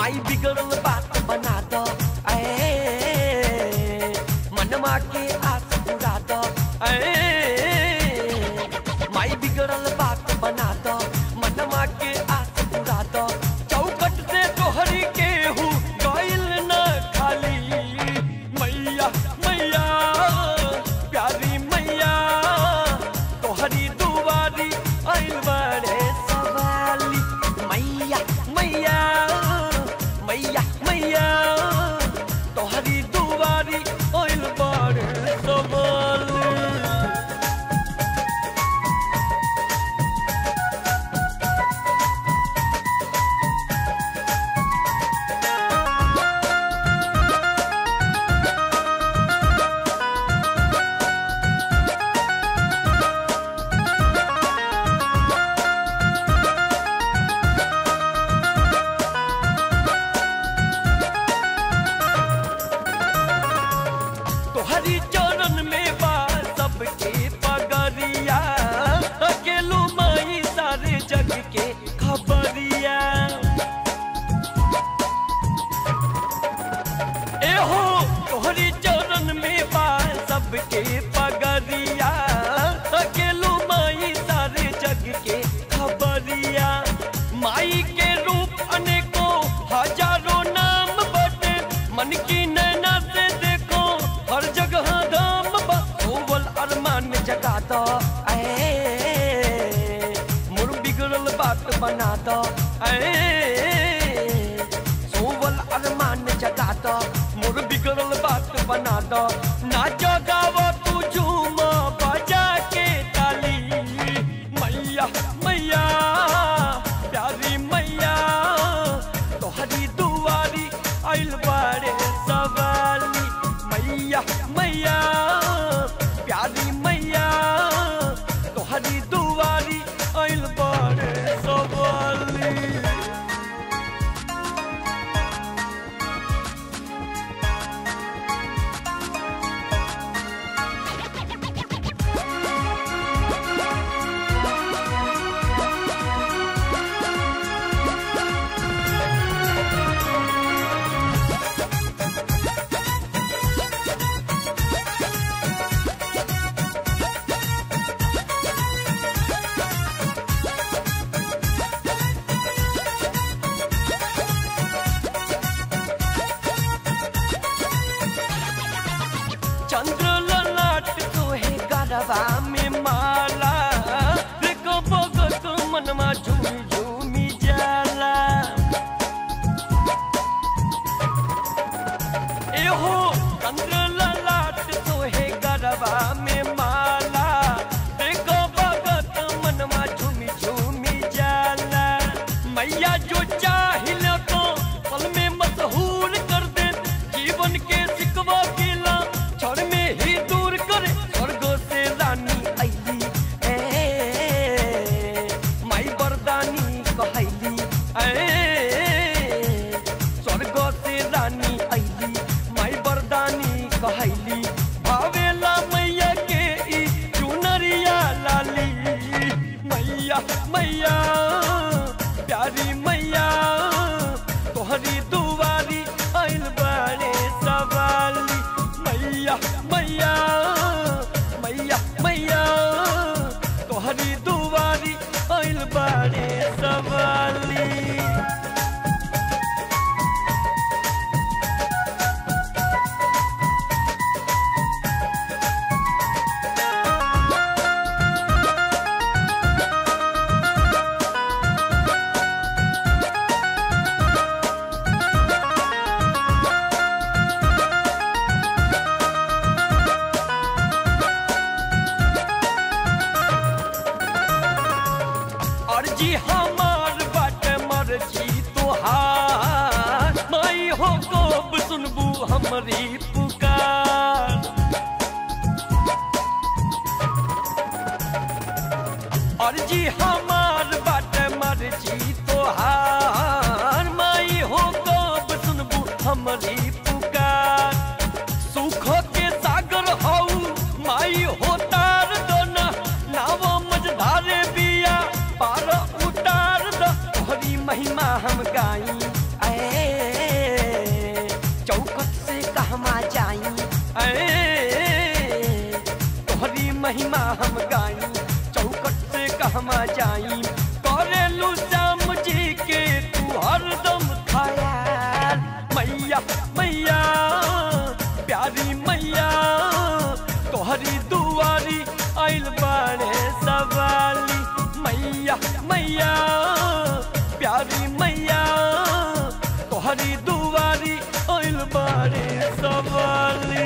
माई बिगड़ल बात बना दो ऐ मनमा के आस पूरा दो ऐ माई बिगड़ल बात बना दो मनमा के आस पूरा दो चौकट से तोहरी केहू गइल न खाली मैया मैया प्यारी मैया तोहरी दुआरी आइल बड़े सवाली मैया मैया मैया मैया तोहरी दुआरी आइल बड़े सवाली तोहरी चरण में बा सबके पगरिया अकेलो माई सारे जग के खबरिया एहो तोहरी चरण में बा सबके पगरिया अकेलो माई सारे जग के खबरिया माई के रूप अनेकों हजारों नाम बटे मन की नैना से देखो हर जगह धाम बा ओवल अरमान जगा दो ऐ मोर बिगड़ल बात बना दो ऐ सोवल अरमान जगा दो मोर बिगड़ल बात बना दो ना जगाव तू झूम बजा के ताली मैया मैया प्यारी मैया तोहरी दुआरी आइल बारे सवाली मैया मैया प्यारी मैया तोहरी दुआरी आइल बारे सवाली चंद्र ललाट तोहे गरबा में माला देखो भगत मनमा झूमी झूमी जाला एहो चंद्र ललाट तोहे गरबा में माला देखो भगत मनमा झूमी झूमी जाला मैया जो चाहिल तो पल में मशहूर कर दे जीवन के सिकवा किला क्षण में ही दूर करे स्वर्ग से रानी अली ए माई बरदानी कहली ए स्वर्ग से रानी अली माई बरदानी कहली भावेला मैया के ई चुनरिया लाली मैया मैया प्यारी मैया तोहरी दुआरी आइल बारे सवाली मैया मैया मैया मैया तोहरी दुआरी आइल बारे सवाली अर्जी हमार बाट मर्जी तोहार माई हो कब सुनबू हमरी पुकार अर्जी हमार बाट मर्जी तोहार माई हो कब सुनबू हमरी पुकार सुख के सागर हऊ माई हो तार दोना नाव मझधारे बिया पार उतार दो तोहरी महिमा हम गाई ऐ कहमा जाई ऐ, तोहरी महिमा हम गाई चौकट से कहमा जाई करेलू श्याम जी के तू हरदम खयाल मैया मैया प्यारी मैया तोहरी दुआरी आइल बाड़े सवाली मैया मैया प्यारी मैया तोहरी दुआरी आइल बाड़े सवाली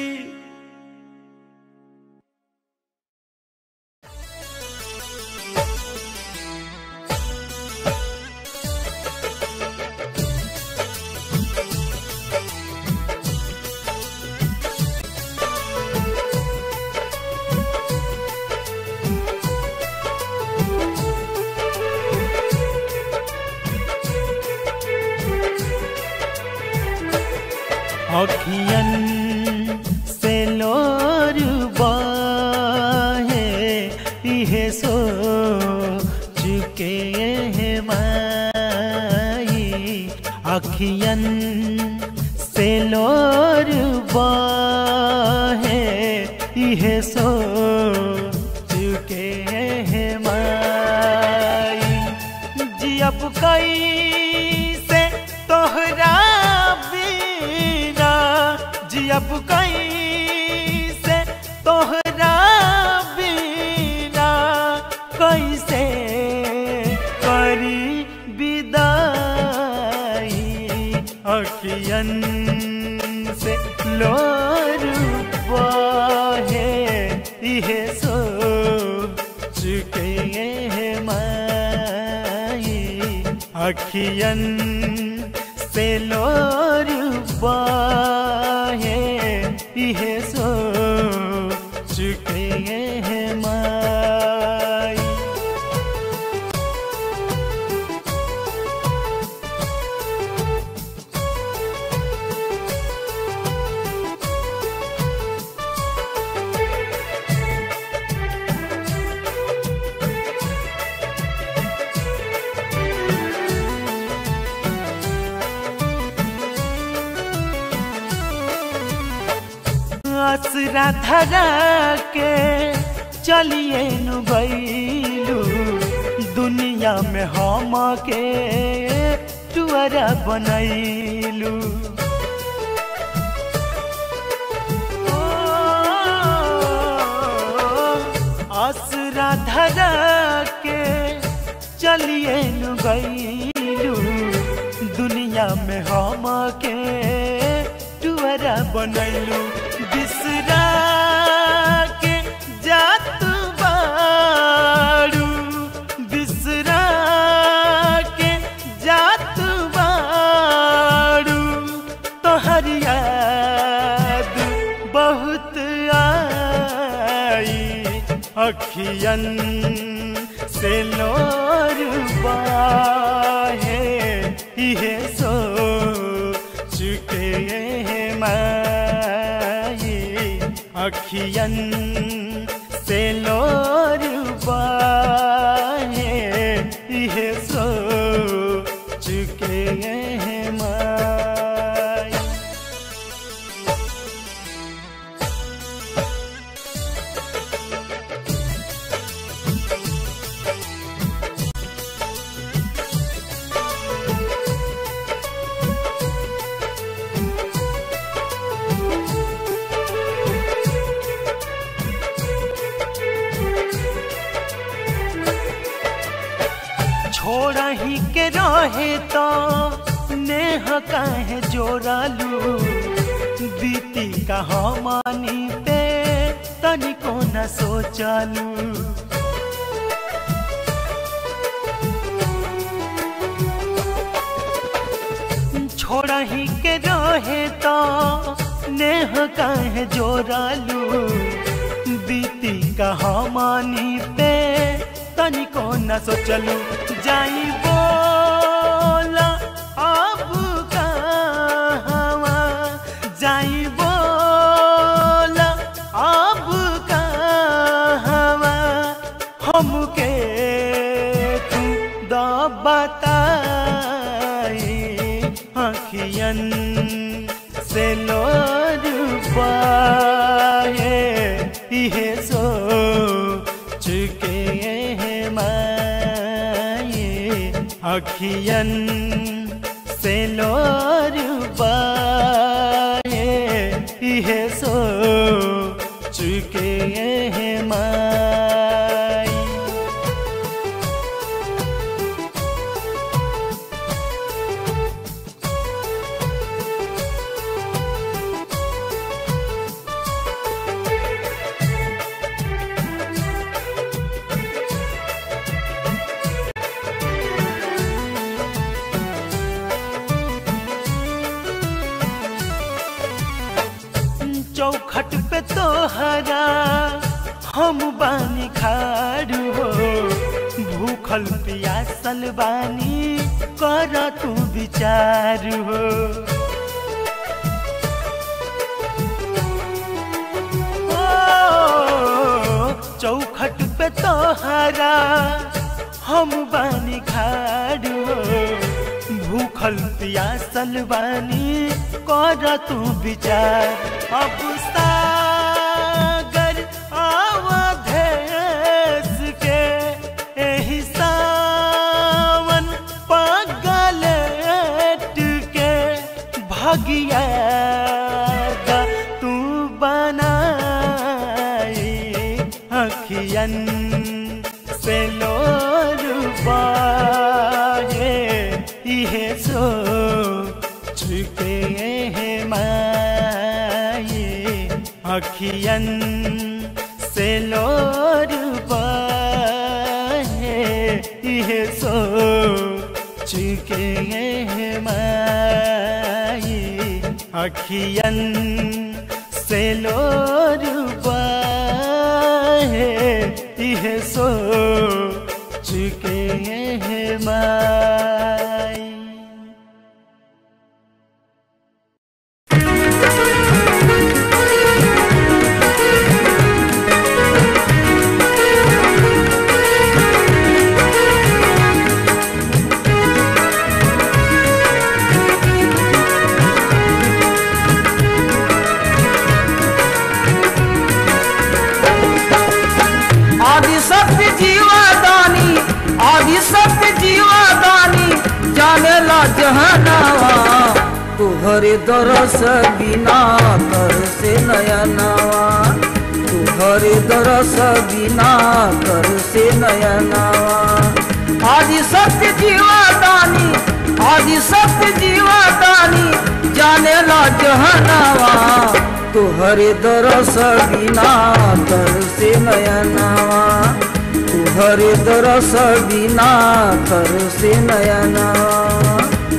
अखियन से लोर बहे इहे सो चुके हैं माई अखियन से लोर बहे इहे सो चुके हैं माई जियब कई से तोहरा बिना जियब कई से तोहरा बिना कैसे करी विदाई अखियन से लोर बहे इहे सो चुके हैं माई अखियन से लोर बहे इहे सो चुके हैं माई असरा धरा के चलिए नु गईलू दुनिया में हम के टुअरा बनैलू असरा धरा के चलिए नु गईलू दुनिया में हम के टुअरा बनैलू बिसरा के जात बाड़ू बिसरा के जात बाड़ू तोहर याद बहुत आई अखियन से लोर बाहे इहे सो चुके हैं माई अखियन से लोर बाहे इहे सो चुके हैं माई छोड़ा ही के रहे तो नेह काहे जोड़ालू बीती कहानी पे तनिको न सोचालू छोड़ा ही के रहे तो नेह काहे जोड़ालू बीती कहानी पे तनिको न सोचलू जाई बोला अब कहवा जाई बोला अब कहवा हमके तू द बताई अखियन से लोर अखियन से लोर बाए इहे सो चुके हैं माई चौखट पे तो हरा हम बानी खाड़ हो भूखल पियासल बानी कर तू विचार हो ओ, चौखट पे तो हरा हम बानी खाड़ हो भूखल पियासल बानी कर तू विचार अब सागर अवधेश के एही सावन पगलेट के भगिया दा तू बनाई अखियन से लोर बाए इहे सो चुके हैं माए अखियन से लोर बाए इहे सो चुके हैं माए अखियन से लोर बाए इहे सो चुके हैं माई आदि सत्य जीवादानी आदि सत्य जीवादानी जाने ला जहनावा तुहरे दरस बिना कर से नयनावा तुहरे दरस बिना कर से नयनावा आदि सत्य जीवादानी आदि सत्य जीवादानी जाने ला जहनावा तुहरे दरस बिना तर से नयनावा तुहरे दरस बिना तर से नयनावा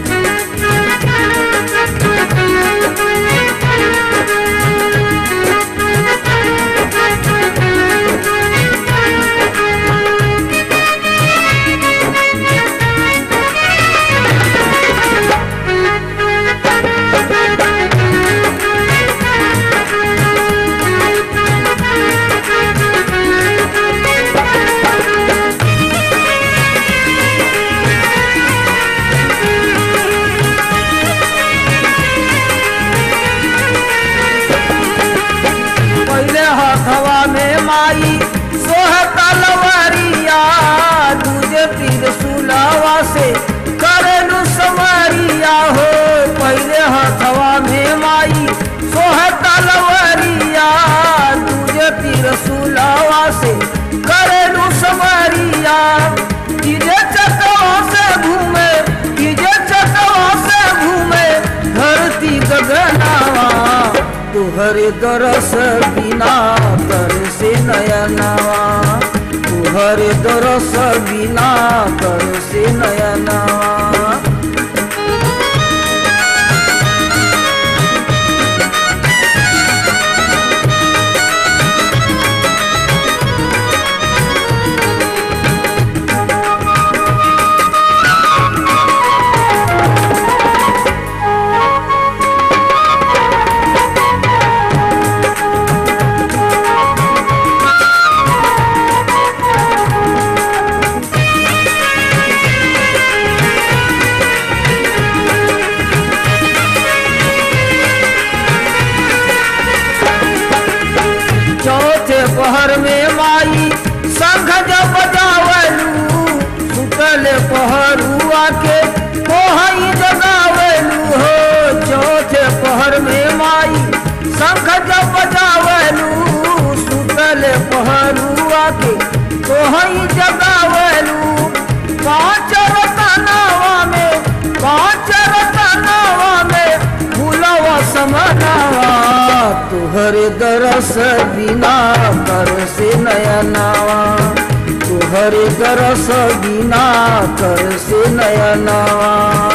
पहले हथवा में माई सोह तलवारिया दूजे तीर सुलावा से करलू समरिया हो पहले हथवा में माई सोह तलवारिया दूजे तीर सुलावा से करलू समरिया तीजे चटवा से घूमे तीजे चटवा से घूमे धरती गगनावा तुहरे दरस बिना कर से नयनावा तुहरे दरस बिना कर से नयनावा शंख जब बजावलू सुतल पहरुआ के तोहई जगावलू पाँच रतनावा में पाँच रतनावा में भूलवा समनावा तुहरे दरस बिना कर से नयनावा तुहरे दरस बिना कर से नयनावा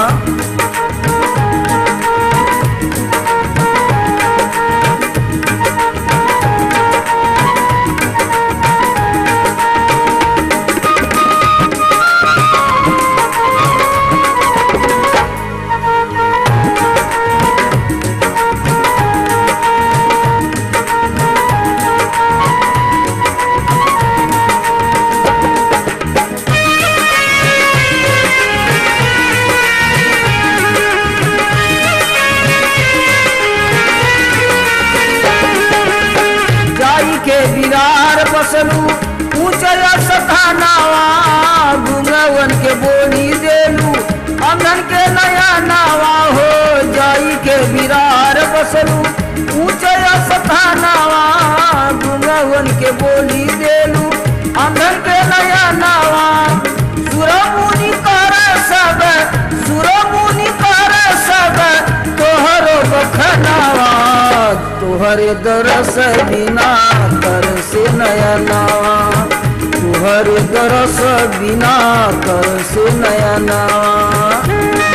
जाई के बिरार बसलू ऊंचल सथानावा गुंगवन के बोली देलू अंगन के नया नावा हो जाई के बिरार बसलू ऊंचल सथानावा गुंगवन के बोली देलू अंगन के नया नावा सुरमुनि कर सब सुरमुनि कर सब तोहरो बखनावा तुहरे दरस बिना कर से नयनावा तुहरे दरस बिना कर से नयनावा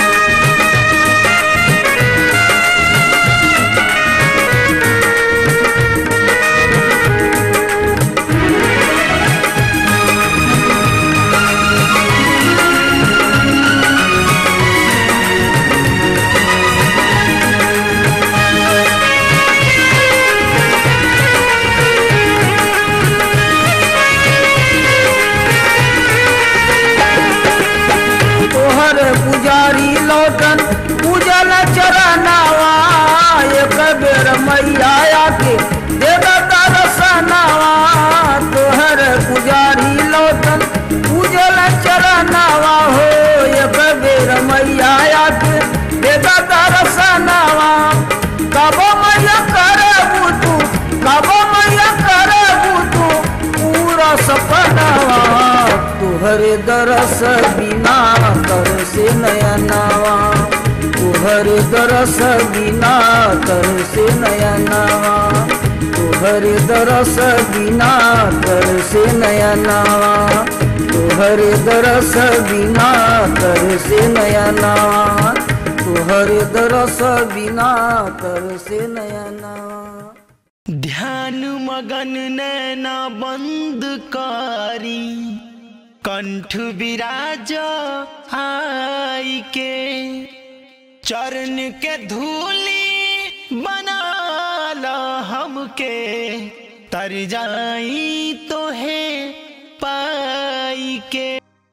तोहर पुजारी लौटन पूजल चरनावा एक बेर मैया आके देव दर्शनावा तोहर पुजारी लौटन पूजल चरनावा हो एक बेर मैया आके देव दर्शनावा कब मैया करबू तू कब मैया करबू तू पूरा सपनावा तुहरे दरस बिना कर से नयनावा तुहरे दरस बिना कर से नयनावा तुहरे दरस बिना कर से नयनावा तुहरे दरस बिना कर से नयनावा तुहरे दरस बिना कर से नयनावा ध्यान मगन नैना बंद कारी कंठ विराज आई के चरण के धूली बनाला हमके तर जाई तो है पाई के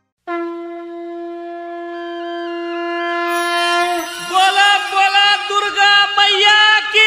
बोला बोला दुर्गा मैया की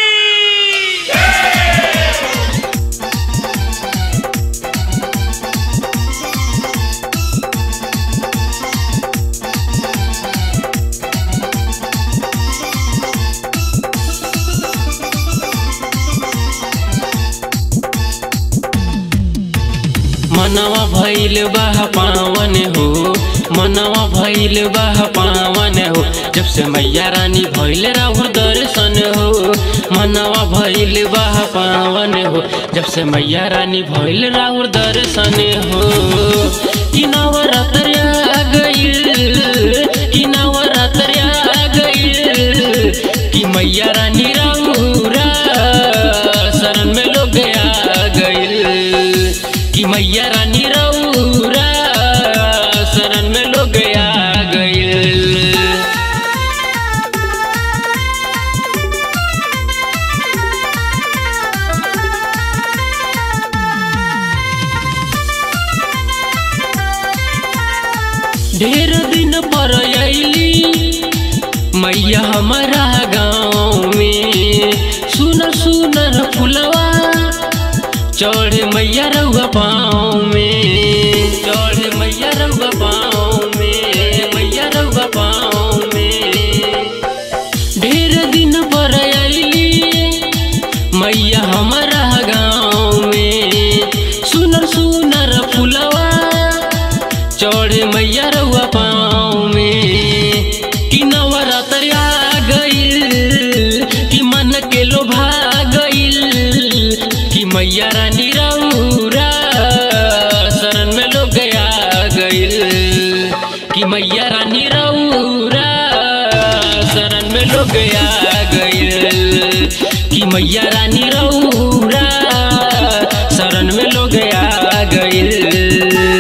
मनवा भइल बाह पावन हो मनवा भइल बाह पावन हो जब से मैया रानी भइल राहुल दर्शन हो मनवा भइल बाह पावन हो जब से मैया रानी भइल राहुल दर्शन हो कि नवरात्र आ गइल कि नवरात्र आ गइल कि मैया रानी राहुरा शरण में लोग आ गइल कि मैया रानी रौरा शरण में लोग आ गइल ढेर दिन पर अली मैया हमारा गाँव में सुन सुनर फुलवा चढ़े मैया रउआ पाँव में चढ़े मैया रउआ पाँव में मैया रउआ पाँव में ढेर दिन पर अली मैया हमारा गाँव में सुनर सुनर फुलवा चढ़े मैया रउआ पाँव में कि नवरात्र आ गइल कि मन के लोभा गइल कि मैया रानी रउरा शरण में लोग गया गइल कि मैया रानी रउरा शरण में लोग गया गइल कि मैया रानी रउरा शरण में लोग गया गइल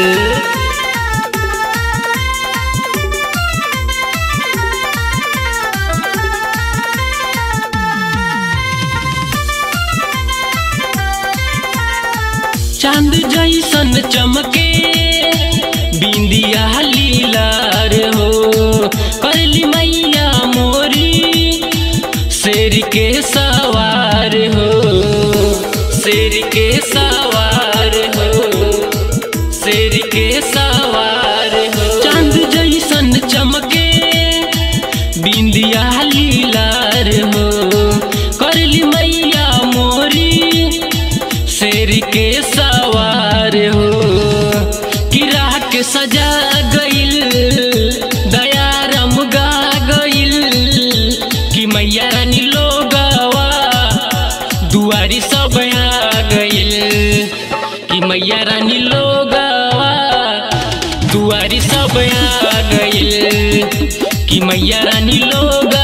चांद जैसन चमके बिंदिया लीलार हो करली मैया मोरी शेर के सवार हो शेर के सवार हो शेर के सवार हो चांद जैसन चमके बिंदिया लीलार हो करली मैया मोरी शेर के सवार हो किरा के सजा गइल दया रम गा गइल कि मैया रानी लोगवा दुआरी सब आ गइल कि मैया रानी लोगवा दुआरी सब आ गइल कि मैया रानी लोग